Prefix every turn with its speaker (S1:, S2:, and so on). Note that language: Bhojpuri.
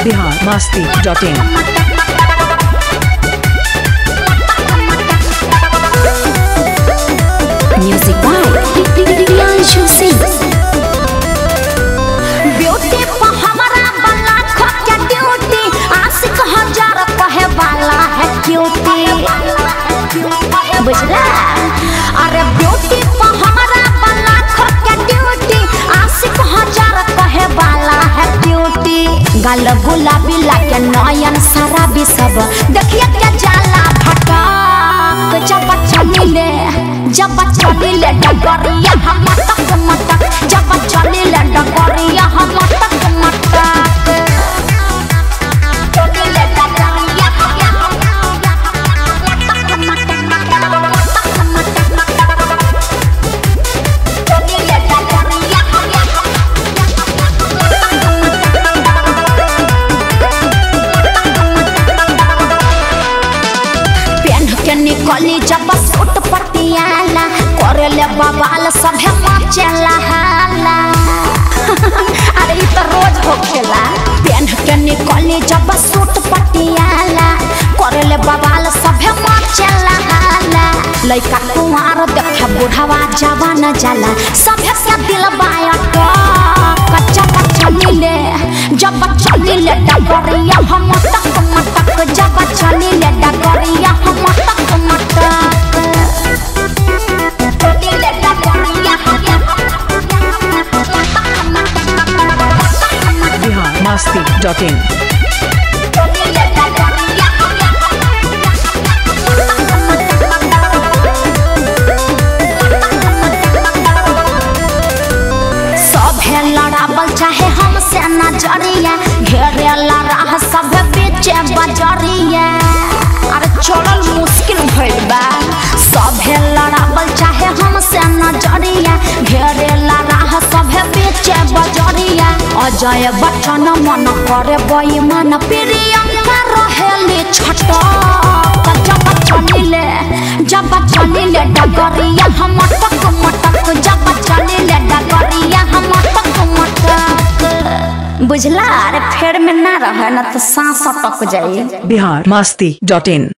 S1: Bihar Masti dot in
S2: Music by Priyanshu Singh. Beauty पर हमारा बला खोके ड्यूटी आशिक हजार कहे वाला है क्यूटी बुझला अरे ब्यूटी पर हमारा बला खोके ड्यूटी आशिक हजार कहे वाला है क्यूटी गाल गुलाबी लागे नयन शराबी सब देखिए के जाला भटक जब चलिले जब चलिले डगरिया हम मटक मटक जब चलिले डगरिया हम मटक मटक चलिले डगरिया चलिले डगरिया पेन के निकली जब सूट पटियाला करे ले बवाल सभे मचेला हाला अरे ई तो रोज होखेला पेन के निकली जब सूट पटियाला करे ले बवाल सभे मचेला हाला लइका कुंवार देखे बुढ़ावा जवान जाला सभे से दिल बायट कच्चा कच्चा नीले जब चलिले डगरिया हम तक मटक जब चलिले डगरिया हम तक मटक चलिले डगरिया
S1: बिहार मस्ती डॉट इन
S2: चलिले डगरिया सभे लड़ाबल चाहे हमसे नजरिया घेरे राह सभे बीचे बजरिया अरे चलल मुश्किल भइल बा सभे लड़ाबल चाहे हमसे नजरिया घेरे राह सभे बीचे बजरिया अजय बच्चन मन करे बेईमान प्रियंका रहेली छटक जब चलिले जब चलिले डगरिया हम मटक मटक जब चलिले डगरिया हम मटक मटक बुझला अरे फेर में ना रहे ना तो सांस अटक जाइए
S1: बिहार मस्ती डॉट इन